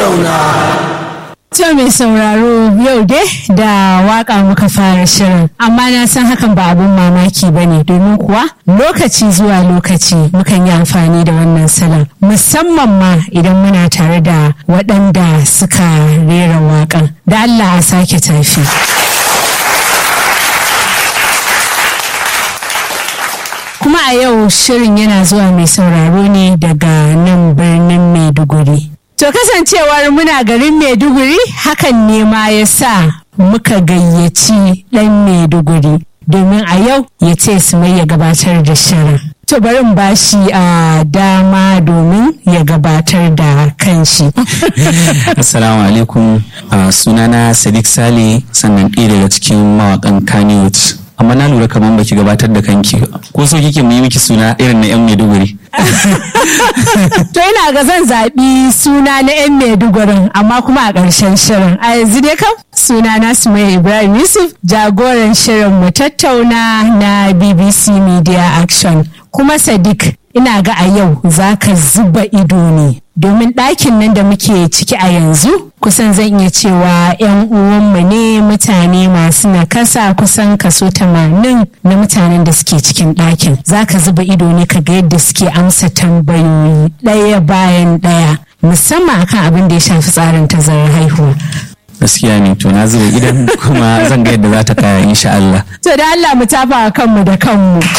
tattauna. To mai sauraro yau dai da waka muka fara shirin amma na san hakan ba abun mamaki ba ne domin kuwa lokaci zuwa lokaci mukan yi amfani da wannan salon musamman ma idan muna tare da waɗanda suka rera waƙan da Allah a sake tafi. kuma a yau shirin yana zuwa mai sauraro ne daga nan birnin maiduguri to kasancewar muna garin maiduguri hakan ne ma ya sa muka gayyaci ɗan maiduguri domin a yau ya ce su mai ya gabatar da shirin to bari in bashi a dama domin ya gabatar da kanshi Assalamu alaikum uh, sunana Sadiq Sale sannan ɗaya daga cikin mawakan Kannywood. Amma na lura kamar baki gabatar da kanki ba. ko so kike mu yi miki suna irin na 'yan Maiduguri. to ina ga zan zaɓi suna na 'yan maidugurin amma kuma a ƙarshen shirin a yanzu dai kam suna na sumaya ibrahim yusuf jagoran shirin mu tattauna na bbc media action kuma sadiq ina ga a yau za ka zuba ido ne domin ɗakin nan da muke ciki a yanzu kusan zan iya cewa 'yan uwanmu ne mutane masu nakasa kusan kaso tamanin na mutanen da suke cikin ɗakin za ka zuba ido ne ka ga yadda suke amsa tambayoyi ɗaya bayan ɗaya musamman akan abin da ya shafi tsarin tazarar haihuwa Gaskiya ne to na zuba idan kuma zan ga yadda za ta kaya insha Allah. to da Allah mu tafa kanmu da kanmu